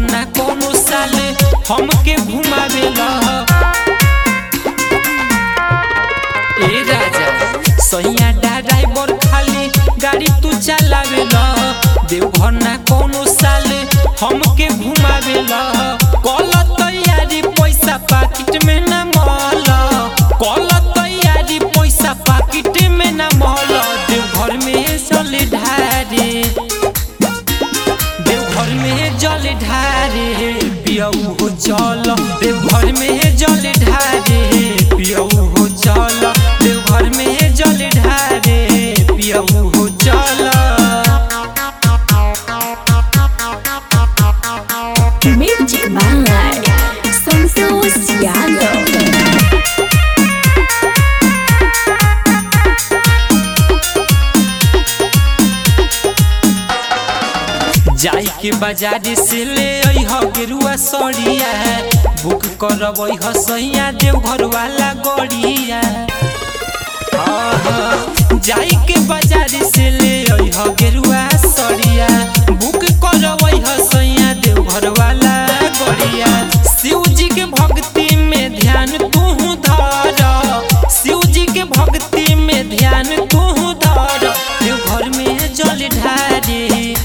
ना कोनो साले हमके घुमावेला ए राजा सैया ड्राइवर खाली गाड़ी तू चलावेला देवघर ना कोनो साले हमके घुमावेला कल तैयारी पैसा पाकिट में ना मल कल तैयारी पैसा पाकिट में ना मल देवघर में चल ढारे देवघर में जल ढारे पियऊ हो चल देवघर में जल ढारे पियऊ हो चल देवघर में जल ढारे पियऊ हो चल Music by Santos Yano. जाई के बाजार से ले अइह गेरुआ सड़िया बुक करब अइह सैया देवघर वाला गड़िया आहा, जाई के बाजार से ले अइह गेरुआ सड़िया बुक करब अइह सैया देवघर वाला गड़िया शिव जी के भक्ति में ध्यान तू धर शिव जी के भक्ति में ध्यान तू धर देवघर में जल ढारे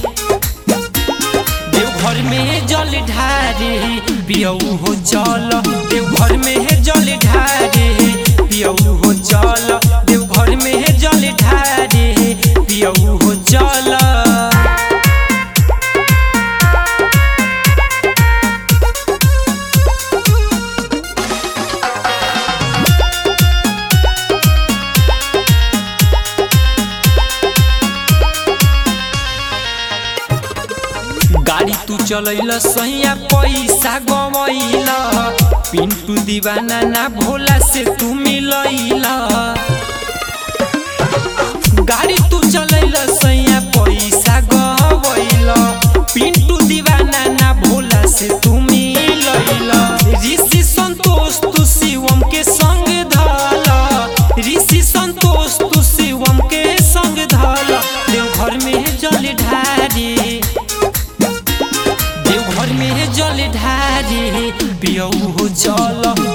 देवघर में जल ढारे पियऊ हो चल देवघर में जल ढारे पियऊ हो चल देवघर में जल ढारे पियऊ हो चल गाड़ी तू चलैला सैया पैसा गवैला पिंटू दीवाना ना भोला से तू मिलैला गाड़ी तू चलैला सैया पैसा गवैला पिंटू दीवाना ना भोला से तू मिलैला ऋषि संतोष तू शिवम के संग धाला ऋषि संतोष तू शिवम के संग धाला देवघर में जल ढारी देवघर में जल ढारे पियऊ हो चल